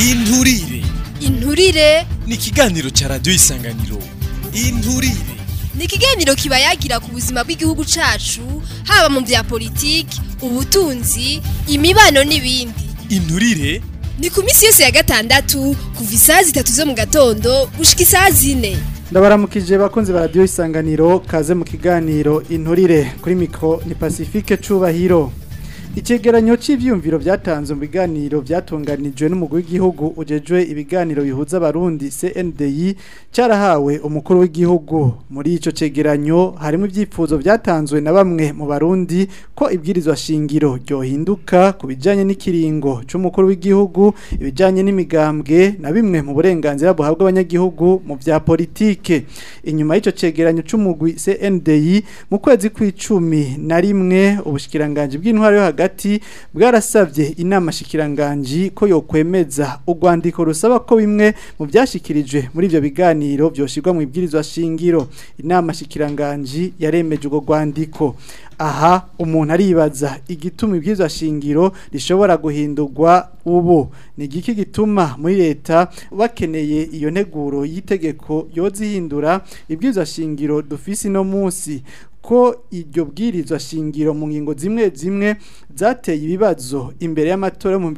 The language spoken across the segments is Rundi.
inturire inturire ni ikiganiro ca radiyo isanganiro inturire ni ikiganiro kiba yagira ku buzima bw'igihugu cacu haba mu vya politiki ubutunzi imibano n'ibindi inturire ni ku minsi yose ya gatandatu kuva isaha zitatu zo mu gatondo gushika isaha zine ndabaramukije bakunzi ba radiyo isanganiro kaze mu kiganiro inturire kuri mikoro ni pacifique cubahiro icegeranyo cy'ivyumviro byatanzwe mu biganiro byatunganijwe n'umugwi w'igihugu ujejwe ibiganiro bihuza abarundi CNDI cyarahawe umukuru w'igihugu muri ico cegeranyo harimo ivyipfuzo byatanzwe na bamwe mu barundi ko ibwirizwa shingiro ryohinduka ku bijanye n'ikiringo c'umukuru w'igihugu ibijanye n'imigambwe na bimwe mu burenganzira buhabwa abanyagihugu mu vya politike inyuma y'ico cegeranyo c'umugwi CNDI mu kwezi kw'icumi na rimwe ubushikiranganje bw'intwaro yo hagati bwarasabye inama shikiranganji ko yokwemeza urwandiko rusaba ko bimwe mu byashikirijwe muri ivyo biganiro byoshirwa mu ibwirizwa shingiro inama shikiranganji yaremeje urwo rwandiko aha umuntu aribaza igituma ibwirizwa shingiro rishobora guhindurwa ubu ni igiki gituma muri leta bakeneye iyo nteguro y'itegeko yozihindura ibwirizwa shingiro dufise no munsi ko iryo bwirizwa shingiro mu ngingo zimwe zimwe zateye ibibazo imbere y'amatora mu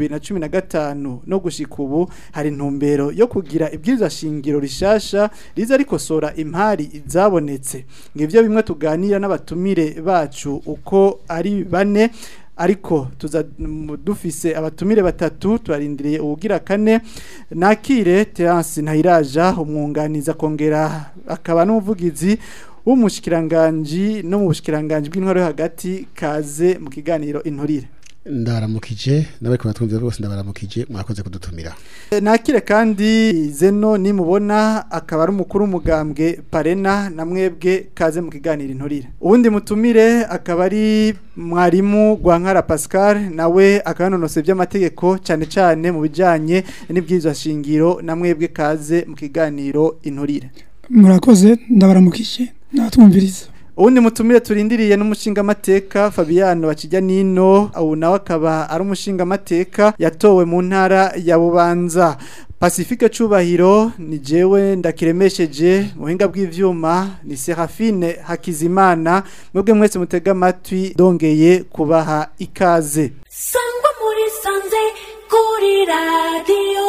2015 no gushika ubu hari intumbero yo kugira ibwirizwa shingiro rishasha riza rikosora impari izabonetse ngivyo bimwe tuganira n'abatumire bacu uko ari bane ariko tuza dufise abatumire batatu turarindiriye ubugira kane nakire Terence Ntayiraja umwunganiza kongera akaba n'umuvugizi w'umushikiranganji no mu bushikiranganje bw'intwaro yo hagati kaze mu kiganiro inturire ndabaramukije n'abariko batwumvira bose ndabaramukije mwakoze kudutumira nakire kandi zeno nimubona akaba ari umukuru w'umugambwe parena na mwebwe kaze mu kiganiro inturire uwundi mutumire akaba ari mwarimu Rwankara Pascal nawe akanonose by'amategeko cyane cyane mu bijanye n'ibwirizwa shingiro na mwebwe kaze mu kiganiro inturire murakoze ndabaramukije natwumviriza uwundi mutumire turindiriye n'umushinga amateka Fabiano bakijya nino ubu nawe akaba ari umushinga amateka yatowe mu ntara ya Bubanza Pacifique Cubahiro ni jewe ndakiremesheje muhinga bw'ivyuma ni Serafine Hakizimana mwebwe mwese mutega amatwi dongeye kubaha ikaze Sangwa muri sanze kuri radio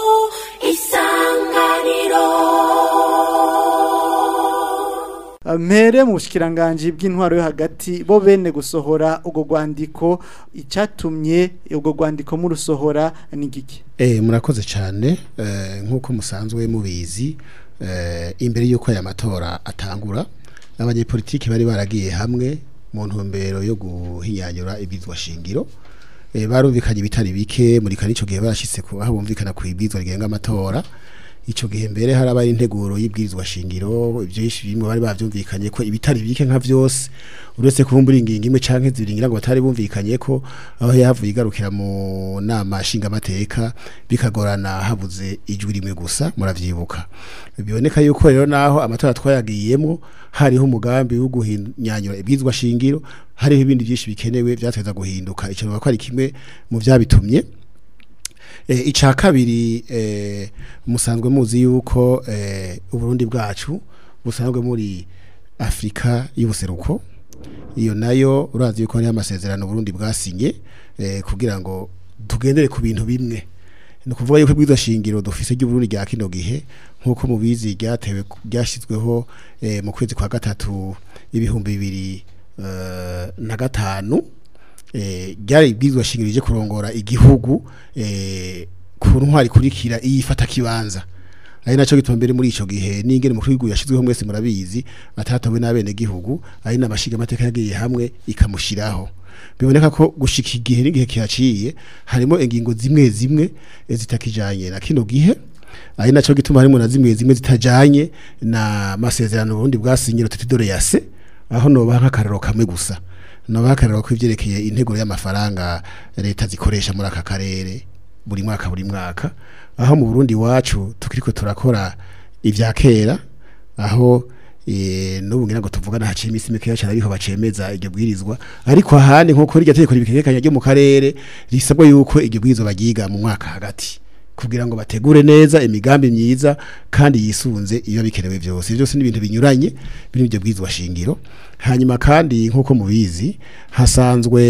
isanganiro mpere mu bushikiranganje bw'intwaro yo hagati bo bene gusohora ubwo rwandiko icyatumye ubwo rwandiko murusohora ni giki eh murakoze cyane eh, nkuko musanzwe mubizi eh, imbere yuko aya matora atangura abanyepolitiki bari baragiye hamwe mu ntumbero yo guhinyanyura ibizwa shingiro eh, barumvikanye bitari bike muri kanico gihe barashitse ku aho bumvikana ku ibizwa rigenga amatora ico gihe mbere haraba integuro y'ibwirizwa shingiro byinshi bimwe bari bavyumvikanye ko ibitari bike nka vyose uretse kuvumbura ingingo imwe canke zibiringira ngo batari bumvikanye ko aho yavuye igarukira mu nama shinga amateka bikagorana habuze ijwi rimwe gusa muravyibuka biboneka yuko rero naho amatora twayagiyemo hariho umugambi wo guhinyanyura ibwirizwa shingiro hariho ibindi byinshi bikenewe byateza guhinduka ico ko ari kimwe mu vyabitumye eh ica kabiri eh musanzwe muzi yuko eh uburundi bwacu busanzwe muri Afrika y'ubuseruko iyo nayo urazi yuko ari amasezerano Burundi bwasinye eh kugira ngo tugendere ku bintu bimwe no kuvuga yuko bwiza shingiro dufise ry'uburundi rya kino gihe nkuko mubizi ryatewe ryashizweho eh mu kwezi kwa gatatu ibihumbi bibiri uh, na gatanu eh ryari ibwirizwa shingiro rije kurongora igihugu eh ku ntwari kurikira iyifata kibanza ari naco gituma mbere muri ico gihe n'ingene mukuru w'igihugu yashizweho mwese murabizi atatawe n'abene gihugu ari n'amashiga amateka yagiye hamwe ikamushiraho biboneka ko gushika igihe n'igihe kihaciye harimo ingingo zimwe zimwe eh, zitakijanye na kino gihe ari naco gituma harimo na zimwe zimwe zitajanye na masezerano Burundi bwasinyiro tutidore yase aho noba nk'akarero kamwe gusa nabakarira ko ivyerekeye integuro y'amafaranga leta zikoresha muri aka karere buri mwaka buri mwaka aho mu Burundi wacu tukiriko turakora ivya kera aho eh nubu ngira ngo tuvugana haciye imisi mikeya cyane ariho bacemeza iryo bwirizwa ariko ahandi nko kuri iryo tegeko ribikekanya ryo mu karere risabwa yuko iryo bwirizwa bagiga mu mwaka hagati kugira ngo bategure neza imigambi myiza kandi yisunze iyo bikenewe byose Ivyo byose ni ibintu binyuranye biri mu byo bwizwa shingiro hanyuma kandi nk'uko mubizi hasanzwe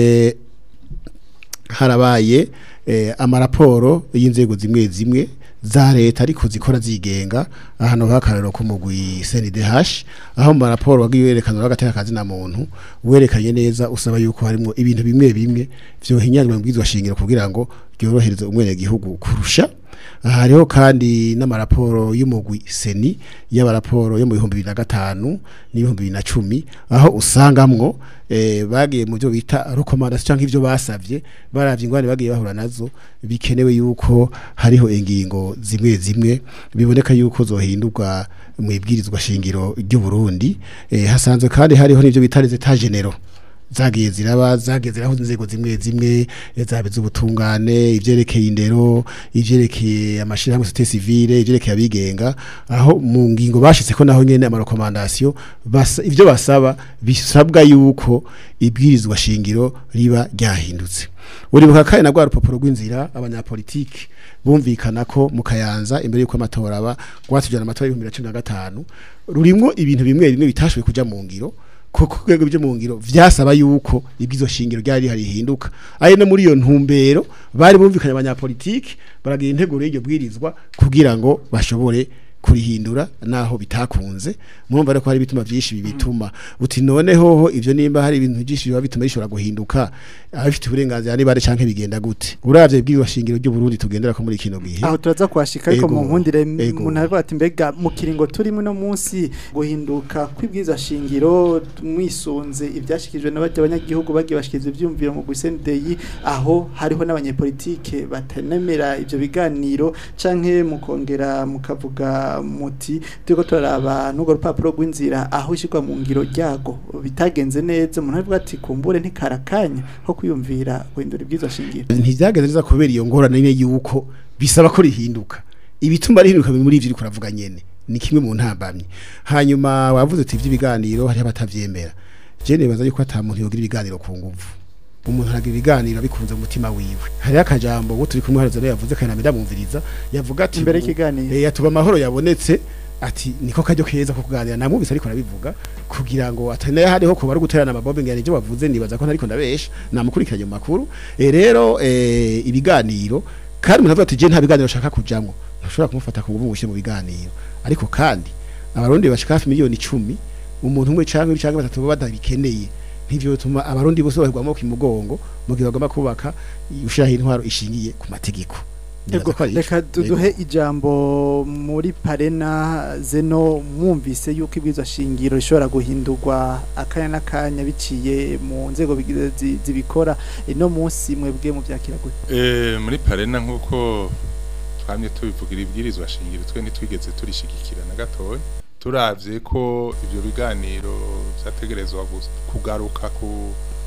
harabaye eh, amaraporo y'inzego zimwe zimwe za leta ariko zikora zigenga ahantu hakarero ko mugwi CNDH aho mu maraporo wagiye werekana bagateka kazi na muntu werekanye neza usaba yuko harimo ibintu bimwe bimwe vyohinyanywa mu bwizwa shingiro kugira ngo ryorohereze umwene gihugu kurusha aha hariho kandi n'amaraporo y'umugwi seni y'abaraporo yo mu bihumbi bibiri na gatanu n'ibihumbi bibiri na cumi aho usangamwo eh, bagiye mu byo bita recommandation cyangwa ivyo basavye baravye ingwani bagiye bahura nazo bikenewe yuko hariho ingingo zimwe zimwe biboneka yuko zohindurwa mu ibwirizwa shingiro ry'u Burundi eh, hasanzwe kandi hariho n'ivyo bita les états généraux zagiye ziraba zagiye ziraho inzego zimwe zimwe eh, zabe z'ubutungane ivyerekeye indero ivyerekeye amashirahamwe societe civile ivyerekeye abigenga aho mu ngingo bashitse ko naho nyene amarekomandasiyo basa ivyo basaba bisabwa yuko ibwirizwa shingiro riba ryahindutse uribuka kandi na rwa rupapuro rw'inzira abanyapolitiki bumvikana ko mu kayanza imbere y'uko amatora aba rwatujyana amatora y'ibihumbi bibiri na cumi na gatanu rurimwo ibintu bimwe bimwe bitashoboye kuja mu ngiro kuko rwego byo mu ngiro vyasaba yuko ibwizo shingiro ryari hari hinduka ari no muri iyo ntumbero bari bumvikanye abanyapolitiki baragira integuro y'iryo bwirizwa kugira ngo bashobore kurihindura naho bitakunze mwumva reko hari bituma byinshi bibituma uti none hoho ivyo nimba hari ibintu byinshi biba bituma bishobora guhinduka abafite uburenganzira niba ari canke bigenda gute uravye ibwirizwa shingiro ry'u Burundi tugendera ko muri kino gihe aho turaza kuhashika ariko Ego, mu nkundire ego. umuntu aravuga ati mbega mu kiringo turimo no munsi guhinduka kw'ibwiza shingiro mwisunze ibyashikijwe n'abajya abanyagihugu bagiye bashikiriza ivyumviro mu gusendeyi aho hariho n'abanyepolitike batanemera ivyo biganiro canke mukongera mukavuga muti turiko turaraba n'urwo rupapuro rw'inzira aho ishirwa mu ngiro ryago bitagenze neza umuntu aravuga ati kumbure ntikarakanya ho kwiyumvira guhindura ibwiza shingiro ntivyagenze neza kubera iyo ngorane nyene yuko bisaba ko rihinduka ibituma rihinduka biri muri ivyo uriko uravuga nyene ni kimwe mu ntambamye hanyuma wavuze uti ivy'ibiganiro hariho abatavyemera je nibaza yuko ata muntu yogira ibiganiro ku nguvu umuntu aragira ibiganiro abikunze mu mutima wiwe hariho akajambo wo turi kumwe harazo yavuze kandi namwe ndamwumviriza yavuga ati Imbere y'ikiganiro. eh yatuba amahoro yabonetse ati niko kajyo keza ko kuganira namwumvise ariko arabivuga kugira ngo atane hariho ko bari guterana amabombe ngene ibyo bavuze nibaza ko ntariko ndabesha namukurikiranye mu makuru eh rero eh ibiganiro kandi umuntu avuga ati je nta biganiro shaka kujamwo ntushobora kumufata ku nguvu mushe mu biganiro ariko kandi abarundi bashika hafi miliyoni 10 umuntu umwe canke canke batatu baba badabikeneye ntivyo bituma abarundi bose bahirwamo ku mugongo mu gihe bagomba kubaka ushiraho intwaro ishingiye ku mategeko Nibaza Ego, ko ari ico. reka duduhe ijambo muri parena zeno mwumvise yuko ibwirizwa shingiro rishobora guhindurwa akanya n'akanya biciye mu nzego bigi- zi- zibikora ino munsi mwebwe mu byakira gute Eh, muri parena nk'uko twamye tubivugira ibwirizwa shingiro twe ntitwigeze turishigikira na gatoya turavye ko ivyo biganiro vyategerezwa gus- kugaruka ku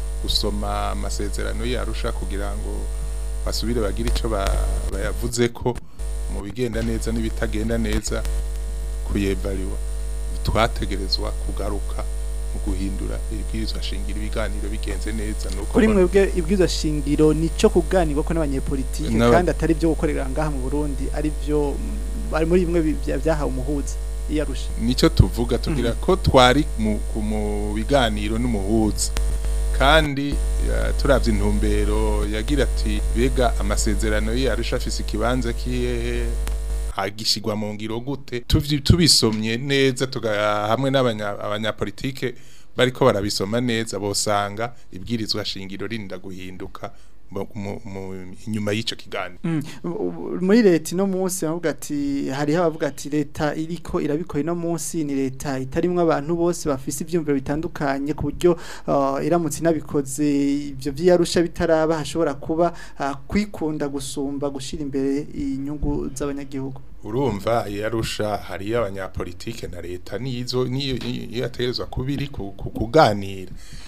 gusoma amasezerano yarusha kugira ngo basubire bagire ico ba- bayavuze ko mu bigenda neza n'ibitagenda neza kuyevariwa twategerezwa kugaruka mu guhindura ibwirizwa shingiro ibiganiro bigenze neza nuko kuri mbona- mwebwe ibwirizwa shingiro nico kuganirwa ko n'abanyepolitike N'aba- kandi atari byo gukorera ngaha mu Burundi ari byo mm, ari muri bimwe bi- bya- byahawe umuhuza iyarusha nicyo tuvuga tugira ko twari mu, ku- mu biganiro n'umuhuza kandi ya, turavye intumbero yagira ati bega amasezerano ye arusha afise ikibanza kihehe agishigwa mu ngiro gute Tuvyi- tubisomye neza tuga hamwe n'abanya- abanyapolitike bariko barabisoma neza bosanga ibwirizwa shingiro rinda guhinduka mu- mu- mu- inyuma y'ico kiganiro Mm. U- u- muri leta ino munsi bavuga ati hariho abavuga ati leta iriko irabikora ino munsi ni leta itarimwo abantu bose bafise ivyumviro bitandukanye ku buryo uh, iramutse inabikoze ivyo vyarusha bitaraba hashobora kuba uh, kwikunda gusumba gushira imbere inyungu z'abanyagihugu urumva yarusha hariyo abanyapolitike na leta nizo niyo niyo yategerezwa kubiri ku- ku- kuganira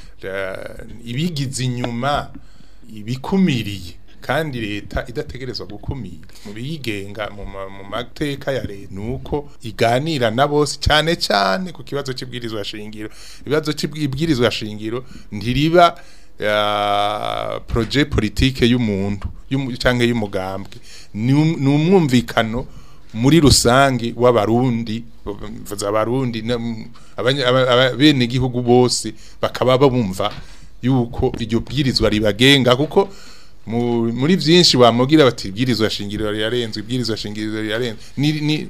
Ra- ibigize inyuma ibikumiriye kandi leta idategerezwa gukumira mu biyigenga mu ma- mu mateka ya leta nuko iganira na bose cyane cyane ku kibazo cy'ibwirizwa shingiro ibibazo cy'ibwirizwa shingiro ntiriba ya projet politique y'umuntu y'umu- canke y'umugambwe ni um- ni umwumvikano muri rusange w'abarundi mvuze abarundi na- m- abanya- aba- aba- bene igihugu bose bakaba babumva yuko iryo bwirizwa ribagenga kuko mu- muri byinshi bamugira bati ibwirizwa shingiro rirarenze ibwirizwa shingiro rirarenze ni ni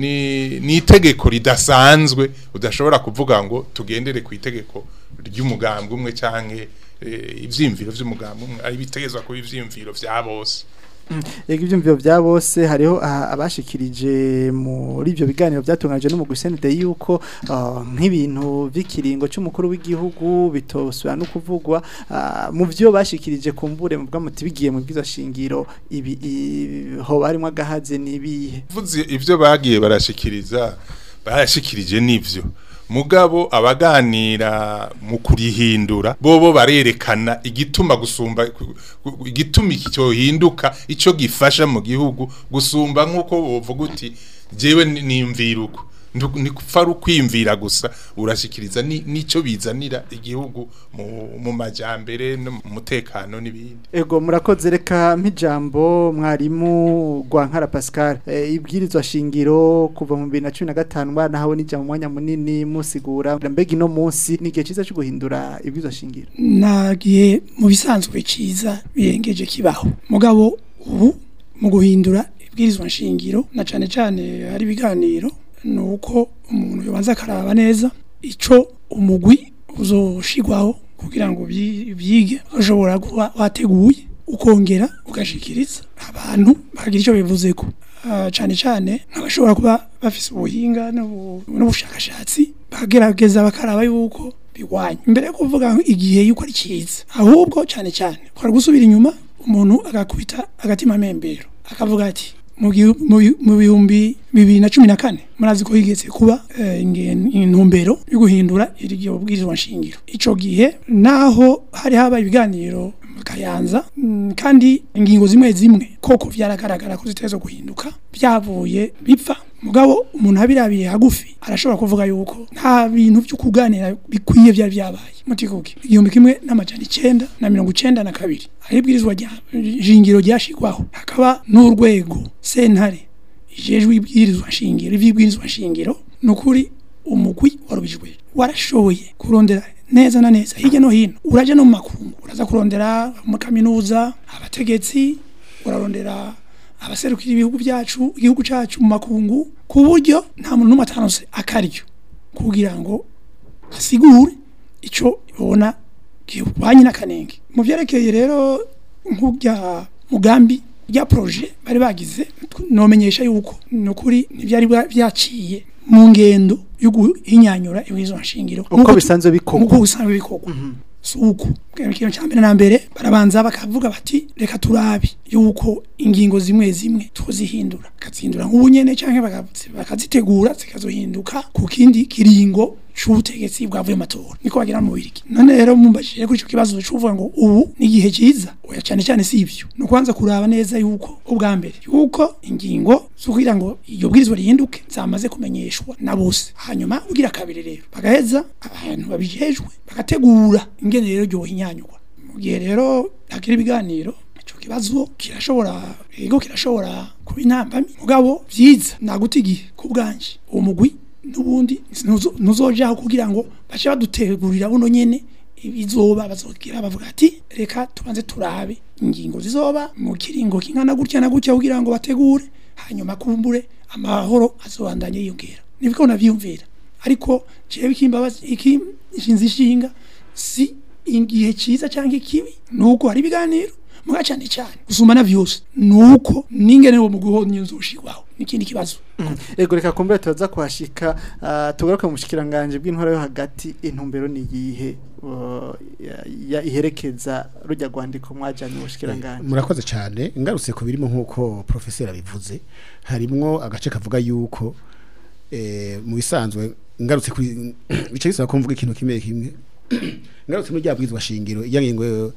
ni ni itegeko ridasanzwe udashobora kuvuga ngo tugendere ku itegeko ry'umugambwe umwe canke eh, ivyimviro vy'umugambwe umwe ari bitegezwa kuba ivyimviro vya bose Ego ivyumviro vya bose hariho ah, abashikirije muri ivyo biganiro byatunganije n'umugwi SND yuko ah, nk'ibintu vy'ikiringo c'umukuru w'igihugu bitosubira no kuvugwa ah, mu vyo bashikirije kumbure mu bwamuti bigiye mu bwiza shingiro ibi i- ho barimo agahaze nibihe vuze ivyo bagiye barashikiriza barashikirije n'ivyo mugabo abaganira mu kurihindura bobo barerekana igituma gusumba ku- ku- igituma iki cyohinduka ico gifasha mu gihugu gusumba nkuko wovuga uti jewe ni- nimvira uko Ndu- ni kupfa ari ukwimvira gusa urashikiriza ni- nico bizanira igihugu mu, mu majambere no mu mutekano n'ibindi Ego murakoze reka mpijambo mwarimu Gwankara Pascal e, ibwirizwa shingiro kuva mu 2015 bana hawe nija mu mwanya munini musigura mbega ino munsi ni gihe ciza cyo guhindura ibwirizwa shingiro nagiye mu bisanzwe ciza birengeje kibaho mugabo ubu mu guhindura ibwirizwa nshingiro na cane cane hari ibiganiro nuko umuntu yobanza akaraba neza ico umugwi uzoshigwaho kugira ngo byi- byige ushobora kuba wateguye ukongera ugashikiriza abantu bagira icyo bivuzeko Ah, cane cane nk'abashobora kuba bafise ubuhinga n'ubu- n'ubushakashatsi bagerageza bakaraba yuko bigwanya imbere yo kuvuga ngo igihe yuko ari cyiza ahubwo cyane cyane kwara gusubira inyuma umuntu agakubita agatima membero akavuga ati mu gihu- mu bi- mu bihumbi bibiri na cumi na kane murazi ko higeze kuba eh, ingen- intumbero yo guhindura iryo bwirizwa nshingiro ico gihe naho hari habaye ibiganiro mu kayanza mm, kandi ingingo zimwe zimwe koko vyaragaragara ko ziteza guhinduka byavuye bipfa mugabo umuntu abirabiye hagufi arashobora kuvuga yuko nta bintu byo kuganira bikwiye byari byabaye mutikuke igihumbi kimwe n'amajana icenda na mirongo icenda na kabiri aho ibwirizwa rya shingiro ryashigwaho hakaba n'urwego sentare ijejwe ibwirizwa shingiro ivy'ibwirizwa shingiro nukuri umugwi warubijwe warashoboye kurondera neza na neza hirya no hino uraja no mu makungu uraza kurondera mu kaminuza abategetsi urarondera abaserukira ibihugu byacu igihugu cyacu mu makungu ku buryo nta muntu n'umwe atanose akaryo kugira ngo asigure ico ibona gihwanye n'akanenge mu vyerekeye rero nk'ubya mugambi rya projet bari bagize nomenyesha yuko nukuri ntivyari bwa- vyaciye mu ngendo yo guhinyanyura ibwirizwa nshingiro uko bisanzwe bikorwa uko bisanzwe bikorwa suko ikintu cya mbere na mbere barabanza bakavuga bati reka turabe yuko ingingo zimwe zimwe tuzihindura bakazihindura nk'ubu nyene canke bakazi- bakazitegura zikazohinduka ku kindi kiringo c'ubutegetsi bwavuye mu matora niko bagira mu biriki none rero mumbajije kuri ico kibazo c'uvuga ngo ubu ni igihe ciza oya cane cane si ivyo ni ukubanza kuraba neza yuko ubwa mbere yuko ingingo zo kugira ngo iyo bwirizwa rihinduke zamaze kumenyeshwa na bose hanyuma ugira kabiri rero bagaheza abantu babijejwe bagategura ingene rero ryohinyanyurwa mu gihe rero hakiri ibiganiro ico kibazo kirashobora yego kirashobora kuba intambamyi mugabo vyiza naguta igihe ku bwanje uwo mugwi n'ubundi ntuzo- ntuzojaho kugira ngo bace badutegurira buno nyene ibizoba bazogira bavuga ati reka tubanze turabe ingingo zizoba mu kiringo kingana gutya na gutya kugira ngo bategure hanyuma kumbure amahoro azobandanye yiyongera nibwo navyumvira ariko jewe ikimbabazi iki inshinzi ishinga si igihe ciza cyangwa ikibi nuko hari ibiganiro muga cyane cyane gusumba na vyose nuko ningene wo mu guhonya uzoshirwaho n'ikindi kibazo ego reka kumbure tuza kuhashika ah, tugaruke mu bushikiranganje bw'intwaro yo hagati intumbero ni iyihe uh, ya- ya- iherekeza rujya rwandiko mwajanye mu bushikiranganje murakoze cyane ngarutse ku birimo nk'uko profeseri abivuze harimwo agace kavuga yuko eh, mu bisanzwe ngarutse kuri bice bisaba ko mvuga ikintu kimwe kimwe ngarutse muri rya bwizwa shingiro iya ngingo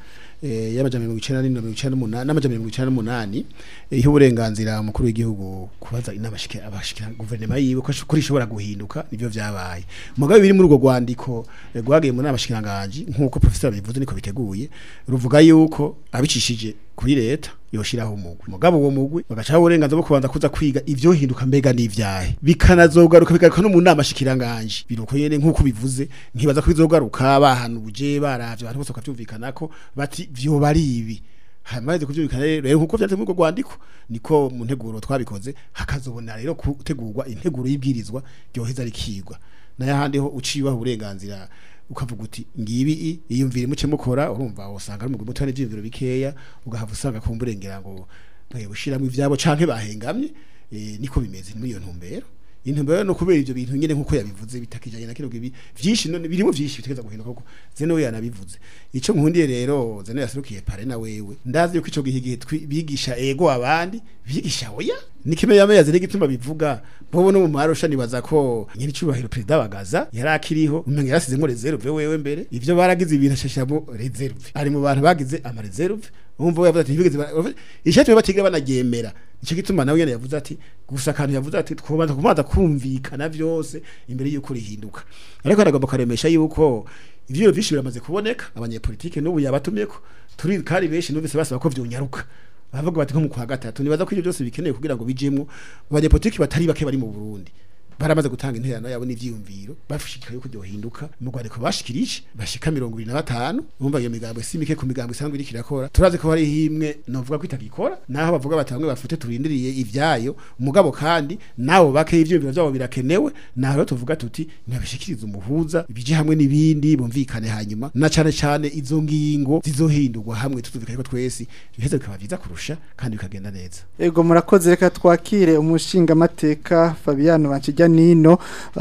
eh, y'amajana mirongo icenda n'indwi na mirongo icenda n'umunani n'amajana mirongo icenda n'umunani eh, iha uburenganzira umukuru w'igihugu kubaza inama shikira abashikira guverinoma yiwe ko ash- kuri ishobora guhinduka nivyo vyabaye mugabe biri muri urwo rwandiko eh, rwagiye mu nama shikiranganje nk'uko professor bivuze niko biteguye ruvuga yuko abicishije kuri leta yoshiraho umugwi mugabo uwo mugwi bagacaho uburenganzira bwo kubanza kuza kwiga ivyo hinduka mbega n'ivyahe bikanazogaruka bigaruka no mu nama shikiranganje biruko nyene nk'uko bivuze nkibaza ko bizogaruka bahanuje baravye abantu bose bakavyumvikanako bati vyoba ari ibi hamaze kuvyumvikana rero rero nkuko vyanditse muri urwo rwandiko niko mu nteguro twabikoze hakazobona rero gutegurwa integuro y'ibwirizwa ryoheza rikigwa n'ayahandi ho ucibaho uburenganzira ukavuga uti ngibi i- iyumvire muce mukora urumva usanga ari umugwi muto n'ivyiyumviro bikeya ugahava usanga kumburengera ngo mwe bushiramo ivyabo canke bahengamye eh, niko bimeze muri iyo ntumbero intumbero no kubera ivyo bintu nyene nkuko yabivuze bitakijanye na kino gibi vyinshi none birimo vyinshi bitegeza guhinduka kuko zeno we yanabivuze ico nkundiye rero zeno yasurukiye pare na wewe ndazi yuko ico gihe gihe twi- bigisha ego abandi bigisha oya nikime yameze n'igituma bivuga bobo no mu marusha nibaza ko nyiri cubahiro president bagaza yarakiriho umenye yarasize ngo reserve wewe mbere ivyo baragize ibintu ashashamo reserve ari mu bantu bagize ama reserve umva we yavuze ati ntibigeze ishatwe batigira banagemera ico gituma nawe yene yavuze ati gusa kantu yavuze ati twobanza kubanza kumvikana vyose imbere yuko rihinduka ariko aragomba karemesha yuko ivyo byinshi biramaze kuboneka abanyepolitike n'ubu yabatumyeko turi kari benshi numvise basaba ko vyonyaruka bavuga bati nko mu kwa gatatu nibaza ko ivyo byose bikeneye kugira ngo bijemwo abanyepolitike batari bake bari mu Burundi baramaze gutanga interano yabo n'ivyiyumviro bashikira yuko byohinduka mu rwandiko bashikirije bashika 25 umva iyo migambo simike ku migambo isanzwe iri kirakora turazi ko hari himwe novuga ko itagikora naho bavuga bati bamwe bafite turindiriye ivyayo mugabo kandi nabo bake ivyiyumviro vyabo birakenewe naho rero tuvuga tuti ntibashikiriza umuhuza ibije hamwe n'ibindi bumvikane hanyuma na cane cane izo ngingo zizohindurwa hamwe tutuvikaye ko twese biheza bikaba vyiza kurusha kandi bikagenda neza Ego murakoze reka twakire umushinga mateka Fabiano Bankijya Nino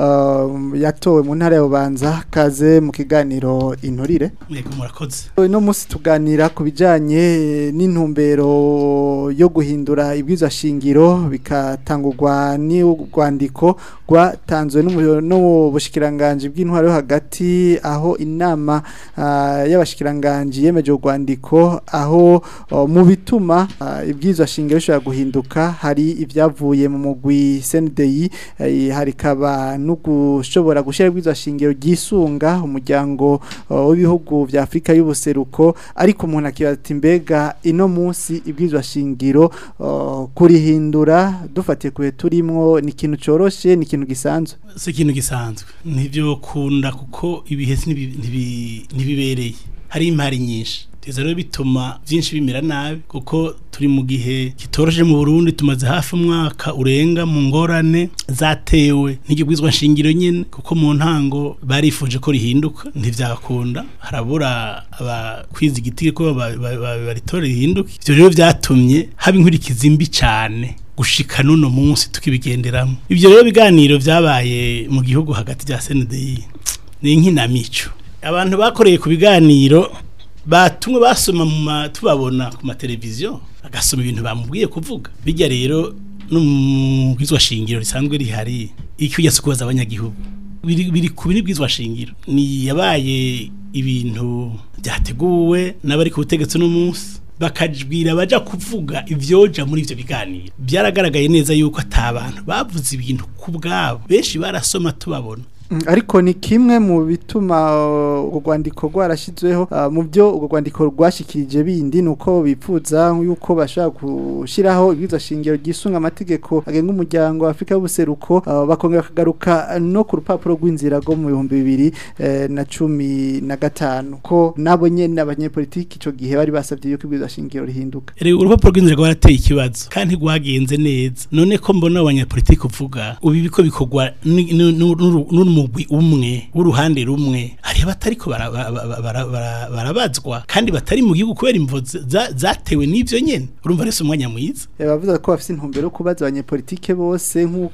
uh, yatowe mu ntara ya Bubanza kaze mu kiganiro inturire Yego murakoze. no musi tuganira ku bijanye n'intumbero yo guhindura ibwiza shingiro bikatangurwa n'urwandiko rwatanzwe n'umu- n'ubushikiranganje bw'intwaro yo hagati aho inama ah, y'abashikiranganje yemeje urwandiko aho oh, mu bituma ah, ibwiza shingiro bishobora guhinduka hari ibyavuye mu mugwi CNDI eh, hari kaba no gushobora gushira ibwiza shingiro ryisunga umuryango uh, w'ibihugu vya Afrika y'ubuseruko ariko umuntu akibaza ati mbega ino munsi ibwizwa shingiro uh, kurihindura dufatiye kuhe turimwo ni ikintu coroshe ni ikintu gisanzwe Si ikintu gisanzwe. Nivyo kunda kuko ibihe ntibi- ntibi- ntibibereye. Hari impari nyinshi. Teza rero bituma byinshi bimera nabi kuko turi mu gihe kitoroje mu Burundi tumaze hafi umwaka urenga mu ngorane zatewe n'igibwizwa nshingiro nyene kuko mu ntango barifuje ko rihinduka ntivyakunda harabura abakwiza igiti ko ba- ba- ba- baritora rihinduke ivyo rero vyatumye haba inkurikizi mbi cane gushika nuno munsi tukibigenderamo ivyo rero biganiro vyabaye mu gihugu hagati ya CNDI ni inkinamico abantu bakoreye ku biganiro batumwe basoma mu ma- tubabona ku mateleviziyo bagasoma ibintu bamubwiye kuvuga bijya rero no mu bwizwa shingiro risanzwe rihari icyo ujya kubaza abanyagihugu biri biri ku biri bwizwa shingiro ni yabaye ibintu byateguwe n'abari ku butegetsi no munsi bakajwira baja kuvuga ivyoja muri ivyo biganiro byaragaragaye neza yuko atabantu bavuze ibintu ku bwabo benshi barasoma tubabona Mm, ariko ni kimwe mu bituma uh, urwo rwandiko rwarashizweho uh, mu byo urwo rwandiko rwashikirije bindi nuko bipfuza yuko bashaka gushiraho ibwirizwa shingiro ryisunga amategeko agenga umuryango wa Afrika y'ubuseruko uh, bakongera kagaruka no ku rupapuro rw'inzira rwo mu bihumbi bibiri eh, na cumi na gatanu ko nabo nyene abanyepolitiki ico gihe bari basavye yuko ibwirizwa shingiro rihinduka Rero urupapuro rw'inzira rwarateye ikibazo kandi rwagenze neza none ko mbona abanyapolitiki uvuga ubu biko bikorwa ni- ni- nu- nu- n'umugwi umwe w'uruhande rumwe hari abatariko bara- bara- bara- bara- barabazwa kandi batari mu gihugu kubera imvo za- zatewe n'ivyo nyene urumva rese umwanya mwiza Eh, bavuze ko bafite intumbero yo kubaza abanyepolitike bose nk'uko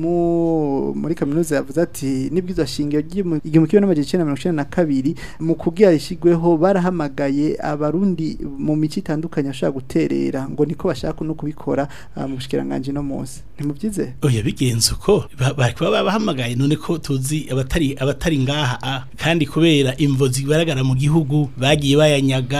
mwarimu muri kaminuza yavuze ati n'ibwirizwa shingiro ry'imu- igihumbi kimwe n'amajana icenda na mirongo icenda na kabiri mu kugira rishyirweho barahamagaye abarundi mu mico itandukanye bashobora guterera ngo niko bashaka no kubikora ah, mu bushikiranganji no munsi ntimubyize oya bigenze uko ba- bari kuba babahamagaye none ko tuzi abatari abatari ngaha ah, kandi kubera imvo zigaragara mu gihugu bagiye bayanyaga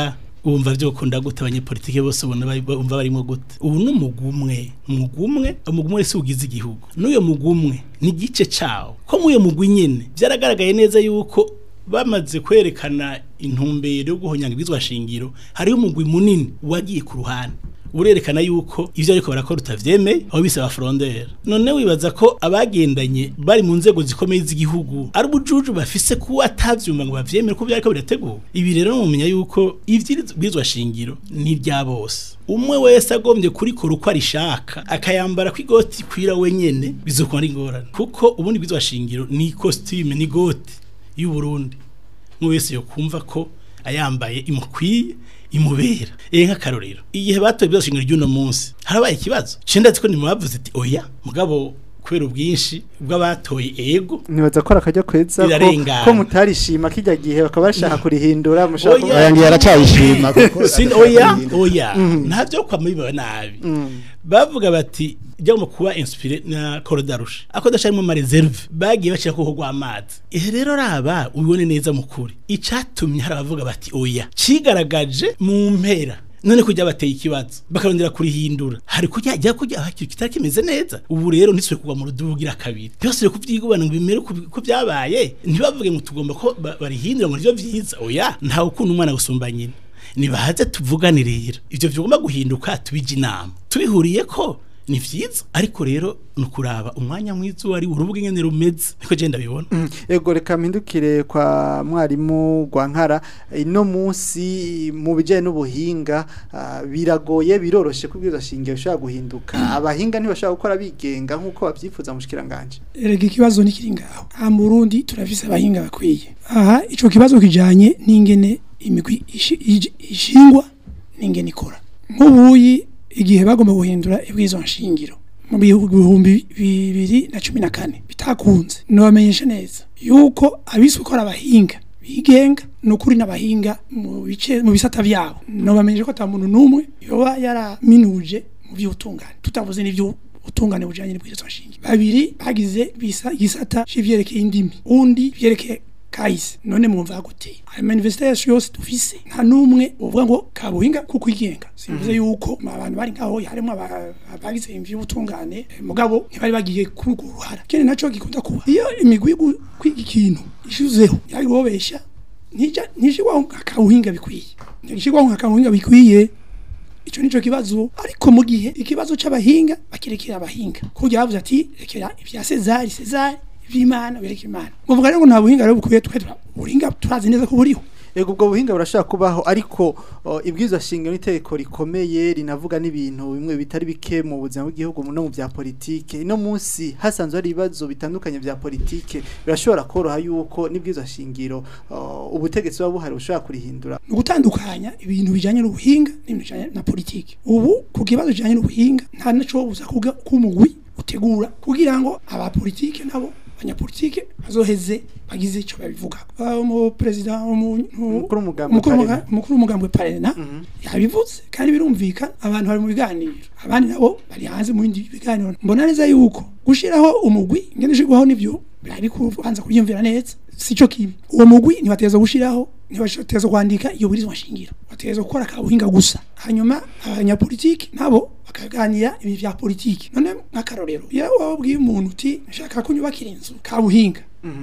wumva byokunda gute abanyepolitike bose ubona bari- bumva barimo gute ubu ni umugumwe umugumwe umugumwe wese ugize igihugu n'uyo mugumwe ni igice cawo ko mw'uyo mugwi nyene byaragaragaye neza yuko bamaze kwerekana intumbero yo guhonyanga ibizwa shingiro hariho umugwi munini wagiye ku ruhande urerekana yuko ivyo ariko barakora utavyemeye aho bisaba frondera none wibaza ko abagendanye bari mu nzego zikomeye z'igihugu ari ubujuju bafise kuba atavyumva ngo bavyemere ko byariko birategura ibi rero mumenya yuko ivyibwizwa shingiro ni ibya bose umwe wese agombye kurikora uko arishaka akayambara kw'igoti kwira wenyene bizokora ari ingorane kuko ubundi bwizwa shingiro ni costume ni goti y'u Burundi umwe wese yokumva ko ayambaye imukwiye imubera eh nk'akarorero igihe batoye byashingiro ry'uno munsi harabaye ikibazo cenda ziko nimubavuze ati oya mugabo kubera ubwinshi bw'abatoye ego nibaza ko akajya kweza ko, Birarengana. ko mutarishima kijya gihe bakaba bashaka kurihindura mushaka Oya. oya ngiye aracayishima kuko Sin oya oya ntavyo kwamiba nabi bavuga bati jya mu kuba inspire na korodarusha ako dasharimo ma reserve bagiye bashira ko gwa amazi ihe rero raba ubibone neza mu kuri icatumye hari abavuga bati oya cigaragaje mu mpera none kujya bateye ikibazo bakarondera kurihindura hari kujya jya kujya hakiri kitari kimeze neza ubu rero niswe kugwa mu rudugira kabiri byose rero kuvyigubana ngo bimere ku- ko byabaye ntibavuge ngo tugomba ko ba- barihindura ngo nivyo vyiza oya ntawe ukunda umwana gusumba nyina nibaze tuvugane rero ivyo vyogomba guhinduka tubije inama tubihuriye ko ni vyiza ariko rero nukuraba umwanya mwiza wari urubuga ingene rumeze niko je ndabibona ego reka mpindukire kwa mwarimu Rwankara ino munsi mu bijyanye n'ubuhinga ah, biragoye biroroshe kubwiza shingiro ushobora guhinduka abahinga ntibashobora gukora bigenga nk'uko babyifuza mu shikiranganje erega ikibazo nikiri ngaho aha mu Burundi turafise abahinga bakwiye aha ico kibazo kijanye n'ingene imigwi ishi- ij- ishingwa n'ingene ikora nk'ubuyi igihe bagomba guhindura ibwizo nshingiro mu bihumbi bibiri na cumi na kane bitakunze nobamenyesha neza yuko abiswe ko ari abahinga bigenga ni ukuri n'abahinga mu bice mu bisata byabo nobamenyesha ko ata muntu n'umwe yoba yaraminuje mu by'ubutungane tutavuze n'ibyo utungane bujanye n'ibwirizwa nshingiro babiri bagize bisa gisata c'ivyerekeye indimi undi vyerekeye kahise none mwumva gute ayo manifestation yose dufise nta numwe uvuga ngo kabuhinga kuko igenga simvuze yuko abantu bari ngaho harimo aba- abagize ivy'ubutungane eh, mugabo ntibari bagiye kuri urwo ruhara kene naco gikunda kuba iyo imigwi yo gu- kwiga ikintu ishuzeho yari gobesha ntija ntishigwaho akabuhinga bikwiye ntishigwaho akabuhinga bikwiye ico nico kibazo ariko mu gihe ikibazo c'abahinga bakirekera abahinga kugira bavuze ati rekera ibya Cesar Cesar ivy'Imana bereka Imana muvuga rero ngo nta buhinga rero bukwiye twe tura- ubuhinga turazi neza ko buriho ego ubwo buhinga burashobora kubaho ariko o, ibwirizwa shingiro n'itegeko rikomeye rinavuga n'ibintu bimwe bitari bike mu buzima bw'igihugu no mu bya politike ino munsi hasanzwe hari ibibazo bitandukanye bya politike birashobora koroha yuko n'ibwirizwa shingiro o, ubutegetsi buba buhari bushobora kurihindura ni ugutandukanya ibintu bijanye n'ubuhinga n'ibintu bijanye na politiki ubu ku kibazo kijanye n'ubuhinga nta naco buza kuga kumugwi utegura kugira ngo abapolitike nabo abanyapolitike bazoheze bagize ico babivuga mu president Umukuru w'umugambi umukuru Parena. w'umuga- umukuru w'umugambwe parena yabivuze kandi birumvikana abantu bari mu biganiro abandi nabo bari hanze mu bindi biganiro mbona neza yuko gushiraho umugwi ngene ushirwaho nivyo bari kubanza kuryumvira neza sico kibi uwo mugwi ntibateza gushiraho ntibateza kwandika iyo burizwa shingiro bateza gukora kabuhinga gusa hanyuma abanyapolitiki nabo bakaganira ibi vya politiki none nk'akarorero iyo wabwiye umuntu uti nshaka kunyubakira inzu kabuhinga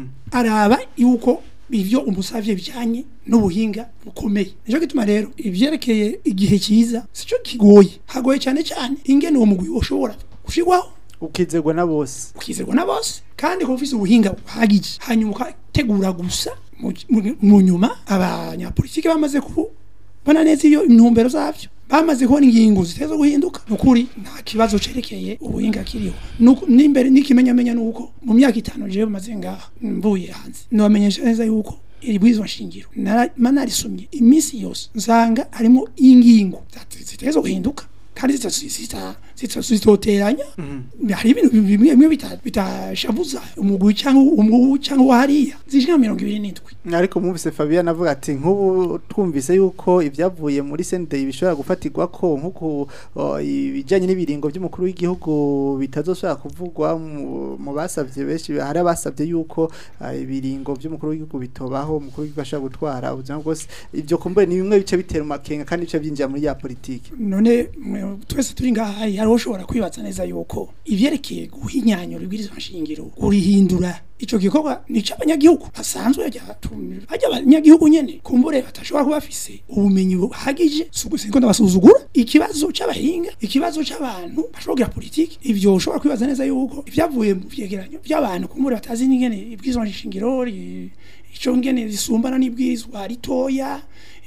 araba yuko ivyo umusavye bijanye n'ubuhinga bukomeye nico gituma rero ivyerekeye igihe cyiza sico kigoye hagoye cyane cyane ingene uwo mugwi ushobora gushirwaho ukizerwa na bose ukizerwa na bose kandi kuba ufise ubuhinga buhagije hanyuma ukategura gusa mu- mu- mu nyuma abanyapolitike bamaze kubona neza iyo intumbero zavyo bamaze kubona ingingo ziteza guhinduka nukuri nta kibazo cerekeye ubuhinga kiriho Nuko- n'imbere n'ikimenyamenya nuko mu myaka itanu jewe maze ngaha mvuye hanze nobamenyesha neza yuko iri bwirizwa shingiro nara- ma narisomye iminsi yose nsanga harimo ingingo zate- ziteza guhinduka kandi zita- zita- zita- zitoteranya hari ibintu bimwe bimwe bita- bitashabuza umugwi cyangwa umugwi cyangwa uwahariya zishika mirongo ibiri n'indwi ariko mwumvise Fabian avuga ati nk'ubu twumvise yuko ibyavuye muri sende bishobora gufatirwa ko nk'uko o, ibijyanye n'ibiringo by'umukuru w'igihugu bitazosubira kuvugwa mu- mu basabye benshi hari abasabye yuko ah, ibiringo by'umukuru w'igihugu bitobaho umukuru w'igihugu ashobora gutwara ubuzima bwose ibyo kumbure ni bimwe bice bitera amakenga kandi bice byinjira muri ya politiki none mwe- twese turi ngaha hariho ushobora kwibaza neza yuko ivyerekeye guhinyanyura ibwirizwa nshingiro kurihindura ico gikorwa ni c'abanyagihugu basanzwe bajya bajya abanyagihugu nyene kumbure batashobora kuba bafise ubumenyi buhagije siko ndabasuzugura ikibazo c'abahinga ikibazo c'abantu bashobora kugira politiki ivyo ushobora kwibaza neza yuko ivyavuye mu vyegeranyo by'abantu kumbure batazi n'ingene ibwirizwa nshingiro ri- ico ngene risumbana n'ibwirizwa ritoya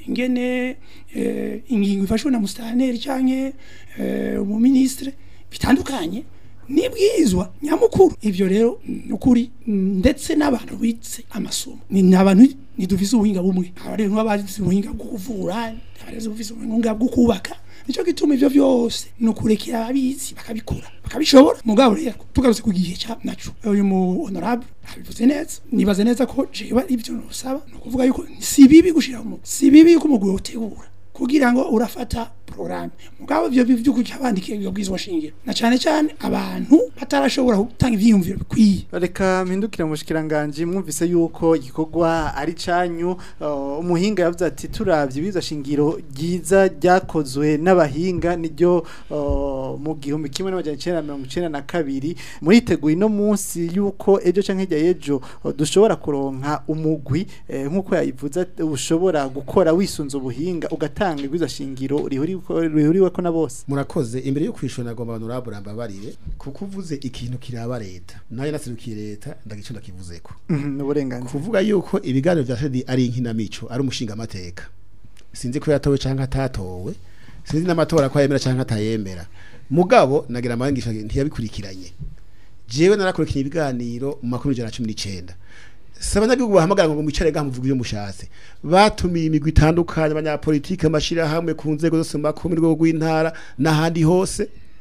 ingene eh, ingingo ifashwe na mustaneri canke eh, umuministre bitandukanye nibwizwa nyamukuru ivyo rero nukuri ndetse n'abantu bitse amasomo ni n'abantu nidufise ubuhinga bumwe abari nk'abazi ubuhinga bwo kuvura abari bufise ubuhinga bwo kubaka nico gituma ivyo vyose nukurekera ababizi bakabikora bakabishobora mugabo rero tugarutse ku gihe ca naco uyu mu honorable abivuze neza nibaze neza ko jewe ibyo nusaba no kuvuga yuko si bibi gushira mu si bibi yuko umugwi utegura kugira ngo urafata programme mugabo ivyo bivyo kuca bandikiye ibyo bwizwa shingiro na cane cane abantu batarashobora gutanga ivyiyumviro bikwiye reka mpindukire mu bushikiranganje mwumvise yuko igikorwa ari canyu uh, umuhinga yavuze ati turavye ibiza shingiro ryiza ryakozwe n'abahinga niryo uh, mu gihumbi kimwe n'amajana icenda na mirongo icenda na kabiri muriteguye no munsi yuko ejo canke hirya y'ejo uh, dushobora kuronka umugwi eh, nk'uko yayivuze ati, ushobora gukora wisunze ubuhinga ugatanga ibiza shingiro rihuriweko rihuriweko na bose murakoze imbere yo kwishura nagomba honorable rambabarire kuko uvuze ikintu kiraba leta nayo naserukiye leta ndagico ndakivuzeko Mhm, n'uburenganzira kuvuga yuko ibiganiro vya Fedi ari inkinamico ari umushinga amateka sinzi ko yatowe canke atatowe sinzi n'amatora ko yemera canke atayemera mugabo nagira amangisha ntiyabikurikiranye jewe narakurikiranye ibiganiro mu makuru ijana na cumi n'icenda si abanyagihugu bahamagara ngo mwicare gaha muvuga ibyo mushatse batumiye imigwi itandukanye abanyapolitike amashirahamwe ku nzego zose mu makumi rwego rw'intara n'ahandi hose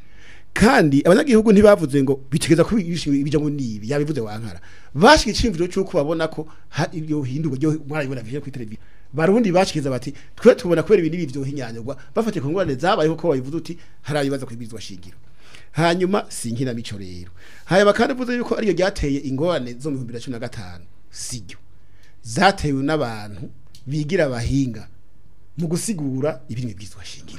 kandi abanyagihugu ntibavuze ngo bitegeza ko ibijya ngo nibi yabivuze wankara bashika icimviro cyuko babona ko ha- ibyo hindurwa ryo mwarabibona vije kuri televiziyo barundi bashikiza bati twe tubona kubera ibintu ibi byohinyanyurwa bafatiye ku ngorane zabayeho ko babivuze uti hari abibaza kwibizwa shingiro hanyuma sinkina mico rero hanyuma kandi uvuze yuko ariyo ryateye ingorane zo mu 2015 siryo zatewe n'abantu bigira abahinga mu gusigura ibiri mu bwizwa shingiro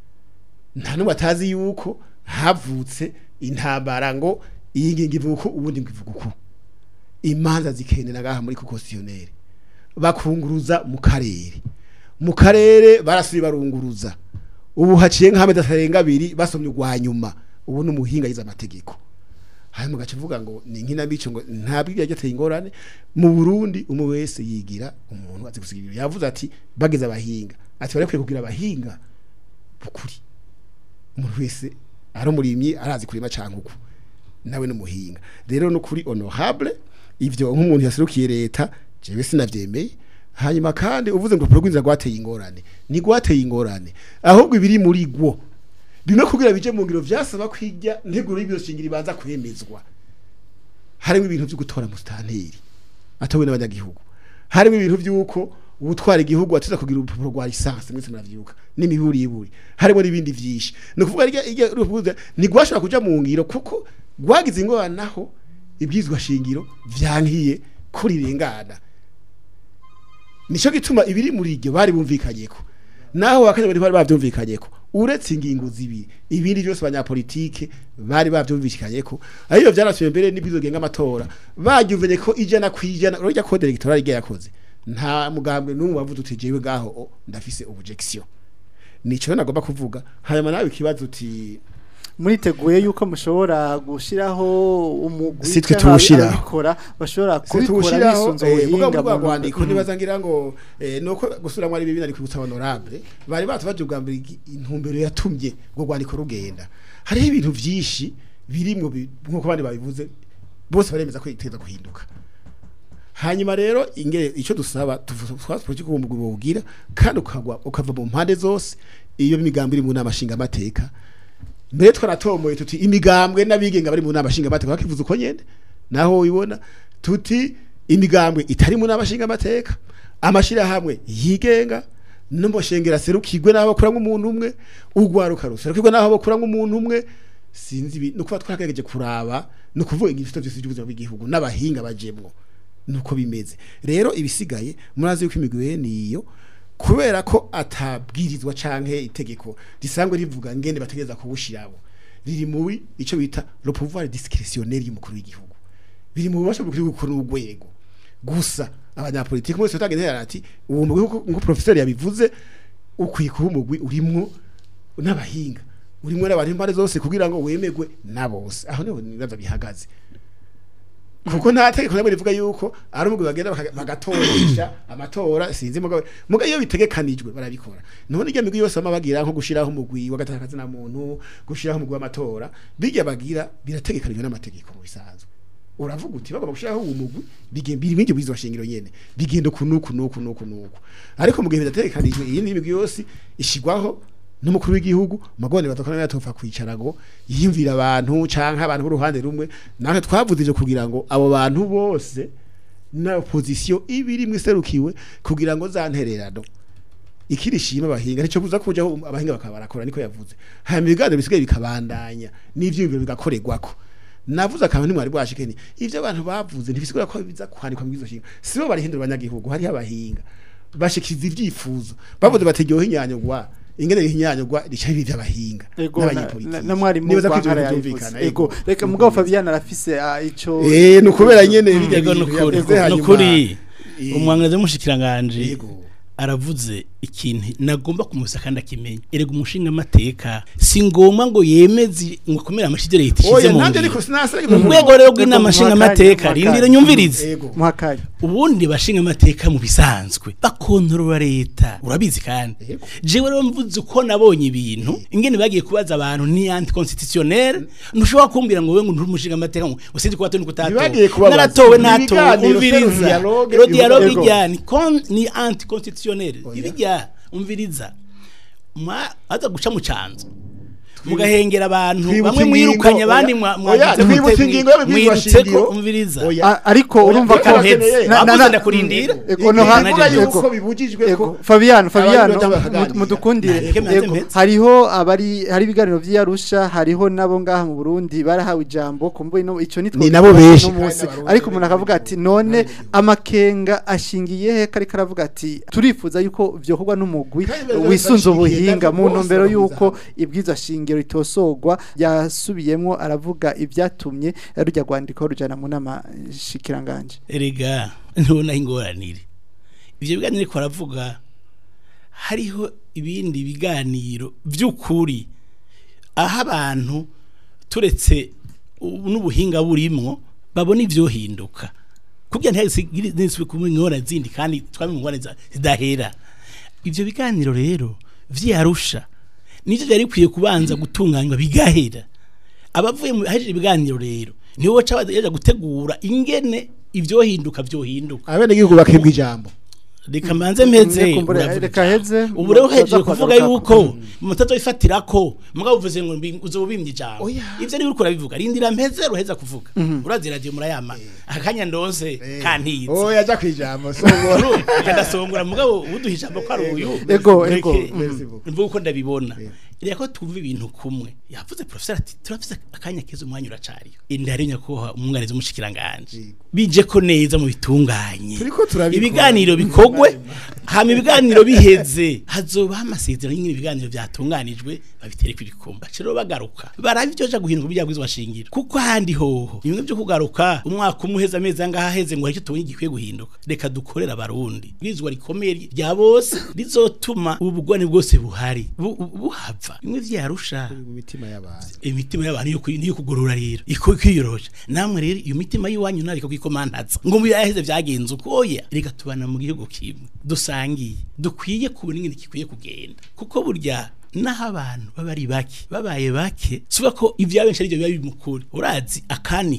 nta n'umwe atazi yuko havutse intambara ngo iyi ngingo ivuga uko ubundi ngo ivuga uko imanza zikenera ngaha muri kokosiyoneri bakunguruza mu karere mu karere barasubiye barunguruza ubu haciye nk'amezi atarenga abiri basomye urwa nyuma ubu ni umuhinga yize amategeko hanyuma gace uvuga ngo ni inkinamico ngo ntabwo ibyo yateye ingorane mu Burundi umwe wese yigira umuntu azi gusiga ibintu yavuze ati bageze abahinga ati barekwiye kugira abahinga bukuri umuntu wese ari umurimyi arazi kurima canke uko nawe n'umuhinga rero no kuri honorable ivyo nk'umuntu yaserukiye leta jewe sinavyemeye hanyuma kandi uvuze ngo urupapuro rw'inzira rwateye ingorane ni rwateye ingorane ahubwo ibiri muri gwo bimwe kugira bije mu ngiro vyasaba kwijya nteguro y'ibiro shingiro ibanza kwemezwa harimo ibintu byo gutora mustanteri atowe n'abanyagihugu harimo ibintu by'uko ubutwara igihugu atiza kugira urupapuro rwa lisansi mwese muravyuka n'imiburiburi harimo n'ibindi vyinshi ni ukuvuga rya irya ruvuze ntigwashobora kuja mu ngiro kuko rwagize ingorane naho ibyizwa shingiro vyankiye kurirengana nico gituma ibiri muri iryo bari bumvikanyeko naho bakanya bari bavyumvikanyeko uretse ingingo zibiri ibindi byose abanyapolitike bari bavyumvikanyeko ariyo vyarasubiye mbere n'ibwizo genga amatora baryumvenye ko ijana kwijana urya code electorale rya yakoze nta mugambwe n'umwe wavuze uti jewe gaho o, ndafise objection nico nagomba kuvuga hanyuma nawe ikibazo uti muriteguye yuko mushobora gushiraho umugwi Si twe canke tuwushiraho. ababikora bashobora kubikora kubikora bisunze ubuhinga ubuhinga bwa mu- rwandiko Mhm. nibaza ngira ngo eh, nuko gusura mwari bibi nari kwibutsa honorable bari batubaje ubwa mbere igi- intumbero yatumye ngo rwandiko rugenda hariho ibintu vyinshi birimwo bi- nkuko bandi babivuze bose baremeza ko iteza guhinduka hanyuma rero ingere icyo dusaba twatse politiki uwo mugwi bawugira kandi ukagwa ukava mu mpande zose iyo migambi iri mu nama nshingamateka mbere twaratomoye tuti imigambwe n'abigenga bari mu nama nshingamateka bakivuze uko nyene naho ubibona tuti imigambwe itari mu nama nshingamateka amashirahamwe yigenga n'umushengera serukirwe n'aho bakora nk'umuntu umwe urwaruka ruserukirwe n'aho bakora nk'umuntu umwe sinzi ibi nuko twagerageje kuraba no kuvuga igifito byose by'ubuzima bw'igihugu n'abahinga bajemwo nuko bimeze rero ibisigaye murazi yuko imigwi niyo kubera ko atabwirizwa canke itegeko risanzwe rivuga ngende bategeza kubushirabo riri muri ico bita le pouvoir discrétionnaire y'umukuru w'igihugu biri mu bubasha bw'ukuri gukora urwego gusa abanyapolitiki bose batagenda ati uwo mugwi nko professeur yabivuze ukwiye kuba umugwi urimwo n'abahinga urimwo n'abantu impande zose kugira ngo wemegwe na bose aho niho nibaza bihagaze kuko nta tegeko namwe rivuga yuko ari umugwi bagenda baka- bagatoresha amatora sinzi mugabo mugabo iyo bitegekanijwe barabikora none irya migwi yose bama bagira nko gushiraho umugwi w'agatakazi na muntu gushiraho umugwi w'amatora bijya bagira birategekanijwe n'amategeko mu bisanzwe uravuga uti bagomba gushiraho uwo mugwi bigenda biri bingi bwizo shingiro nyene bigenda kunuku nuku nuku nuku ariko mu gihe bidategekanijwe iyi ni migwi yose ishigwaho n'umukuru w'igihugu magone batokana yatopfa kwicara ngo yiyumvira abantu canke abantu b'uruhande rumwe natwe twavuze ivyo kugira ngo abo bantu bose na opposition ibiri mwiserukiwe kugira ngo zantererano ikirishima abahinga nico kuza kujaho abahinga bakaba barakora niko yavuze hanyuma ibiganiro bisigaye bikabandanya n'ivyiyumviro bigakorerwako navuze akantu ntimwari bwashikeni ivyo abantu bavuze ntibisigura ko biza kwandikwa mu izo shinga sibo barihindura abanyagihugu hariho abahinga bashikiriza ivyifuzo bavuze bategyoha inyanyogwa ingene ihinyanyogwa rica bibi vy'abahinga Ego na- n'abanyepolitiki. na- na mwarimu Nibaza ko ivyo Rwankara vyumvikana, yabivuze. Ego reka mugabo Fabian arafise ah, ico Eh ni ukubera nyene bijya Ego nukuri nukuri umwangazi w'umushikiranganje Yego. aravuze ikintu nagomba kumusa kandi akimenya erega umushinga amateka si ngombwa ngo yemeze ngo akomere amashidere yitishize oya mu nanje ngiro ariko sinasara mu rwego rero rw'inama Ego, nshinga muhakanye, amateka muhakanye. rindira nyumvirize Yego. muhakanye ubundi bashinga amateka mu bisanzwe bakontorora leta urabizi kandi Yego. jewe rero mvuze uko nabonye ibintu ingene bagiye kubaza abantu ni anti constitutionnel ntushobora kumbwira ngo wewe ngo nturi umushinga amateka ngo usinzi kuba toni Ntibagiye kutatowe kubabaza. naratowe Ni ntatowe ibiganiro, umviriza c'est le dialogue, ero dialogue Yego. ijya ni con ni anti constitutionnel Oya. ibijya umviriza mwa aza guca mu canzo mugahengera abantu Twibutse bamwe ingingo, mwirukanye abandi oya. mwa Oya, mwagize twibutse mute- ingingo y'ababwirwa mwirutse ko shingiro. umviriza Oya. A- ariko Oya, urumva ko barakeneye. na- na- Bavuze na- ndakurindira. Ego no Ego, hanze bivuga Ego. yuko bibujijwe ko Ego Fabian Fabian Abandi baja bakaganira. mudukundire Nareke mbanze ego mpeze. hariho abari hari ibiganiro by'Arusha hariho nabo ngaha mu Burundi barahawe ijambo kumbuye no ico nitwo Ni nabo benshi. munsi Kandi ariko umuntu n'abarundi akavuga ati none amakenga ashingiye he kari karavuga ati turifuza yuko byokorwa n'umugwi Kandi bari wisunze bashigikiye ubuhinga nabwo mu bose ntumbero bahuriza yuko hamwe. ibwiza shingiro itosogwa yasubiyemwo aravuga ibyatumye rujya rwandiko rujana mu nama shikiranganje erega ntubona ingoranire ibyo biganiro ariko baravuga hariho ibindi biganiro by'ukuri aho abantu turetse ubu n'ubuhinga burimwo babona ibyohinduka kugira ntihasigire kuba ingorane zindi kandi twame mu ngorane za- zidahera ibyo biganiro rero vyarusha nivyo byari bikwiye kubanza gutunganywa bigahera abavuye mu haje ibiganiro rero nibo baca baja gutegura ingene ivyohinduka vyohinduka abenegihugu bakebwa ijambo reka mbanze mpeze Kumbure, uravuga reka ijambo. heze, ubu rero tuza hejeje kuvuga kugaruka. yuko mutazoyifatira ko mugabo uvuze ngo mbi- uzobimye ijambo Oya. ivyo niwe uriko urabivuga rindira mpeze ruheza kuvuga urazi radio murayama akanya ndonse kantize oya aja kwijambo songora ndasongora mugabo ubuduha ijambo ko ari uyu Ego, Mureke- ego. Merci beaucoup. mvuga uko ndabibona reka ko twumva ibintu kumwe yavuze professor ati turafise akanya keza umwanya uracariyo indari nyakubahwa umwunganizi w'umushikiranganje Yego. bije ko neza mu bitunganye Turiko turabikora. ibiganiro bikogwe hama ibiganiro biheze hazobaho amasezerano y'ingene ibiganiro byatunganijwe babitere kw'ibikumba rero bagaruka baraba ivyo ja guhindura ibyabwizo bashingiro kuko ahandi hoho bimwe byo kugaruka umwaka umwe uheze amezi angaha aheze ngo haricyo tubonye gikwiye guhinduka reka dukorera abarundi bwizwa rikomeye rya bose rizotuma ubu bugwane bwose buhari bu- bu- buhava bimwe vyarusha mu mitima y'abantu imitima y'abantu yo kwi- niyo kugorora rero iko kwiyoroja namwe rero iyo mitima y'iwanyu nariko kwikomantaza ngo mu yaheze vyagenze uko oya reka tubana mu gihugu kimwe dusangiye dukwiye kubona ingene kikwiye kugenda kuko burya naho abantu baba ari bake babaye bake suba ko ivya benshi arivyo biba biri mukuri urazi akanike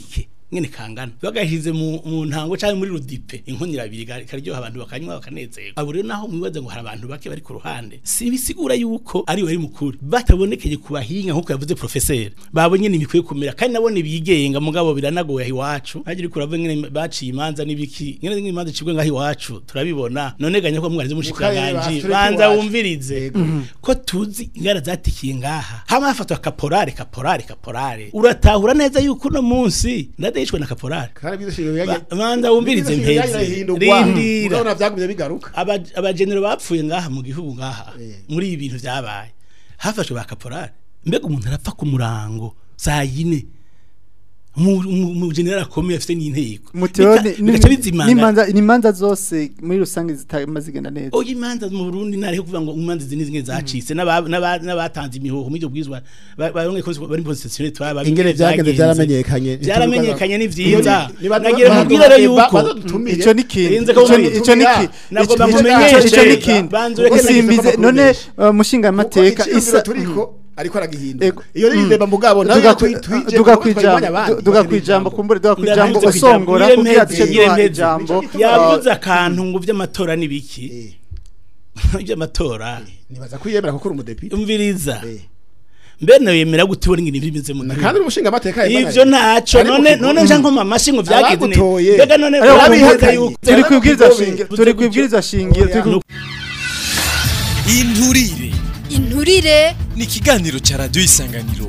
ngene kangana bagashize mu, mu ntango cyangwa muri rudipe inkono irabiri ga- ikaryoha abantu bakanywa bakanezerwa abo rero naho mwibaza ngo hari abantu bake bari ku ruhande si bisigura yuko ari bari mukuri batabonekeye ku bahinga nkuko yavuze professeur babonye nimikwiye kumera kandi nabone bigenga mugabo biranagoye aho iwacu hagiri kurava ngene baciye imanza n'ibiki ngene ngene imanza cibwe ngaho iwacu turabibona none ganya ko mwarize mushikanganje basure banza iwacu. wumvirize ko tuzi ingara zatikiye ngaha hama hafatwa kaporare kaporare kaporare uratahura neza yuko uno munsi ndadeshwe na kaporare kandi bizashingiro Ba- banza wumvirize impezi rindira urabona byagumye bigaruka Aba- abagenero bapfuye ngaha mu gihugu ngaha Eh. muri ibi bintu byabaye hafashwe ba kaporari mbega umuntu arapfa ku murango saa yine mu- mu mu general akomeye afite n'inteko muteo Bika- bigaca bizimanga n'imanza n'imanza zose muri rusange zitama zigenda neza oya imanza mu Burundi ntariho kuvuga ngo imanza izi nizimwe zacitse n'aba- n'aba- n'abatanze imihoho muri ibyo bwizwa ba- baronke ko bari positionné twaba ingene byagende byaramenyekanye byaramenyekanye ni Iyo vyiza ni- niba- nagira ba- mubwire rero ba- yuko badutumire. ico ni kindi Irinze ico ko ni ico ni ki Nagomba ico- ico- mumenyeshe. ico ni kindi Banza ureke usimbize nageze none kumenyesha. uh, mushinga amateka isa isa turiko ariko aragihinduka Ego. iyo ni ndeba mugabo nawe duga twi- twije duga kuko twari kwijambo abandi, du- duga bari kwijambo ijambo. kumbure duga Ndabizi kwijambo kwijambo. usongora Ngire kugira mpezi, duce ngire duha mpezi. ijambo yavuze akantu ngo vy'amatora nibiki Eh, iby'amatora nibaza kwiyemera kuko uri umudepite umviriza Eh. mbe nawe yemera gute ubona ingene bimeze mu Na gihugu? kandi uri umushinga amateka ivyo ntaco Ari mu none kigo. none nja nkoma amashi ngo vyagize ne Abagutoye. mbega none Ariko urabiheza bihakanye. yuko turi kwibwiriza Kigobe. shingiro turi kwibwiriza shingiro turi ku- inturire inturire ni ikiganiro cya radiyo isanganiro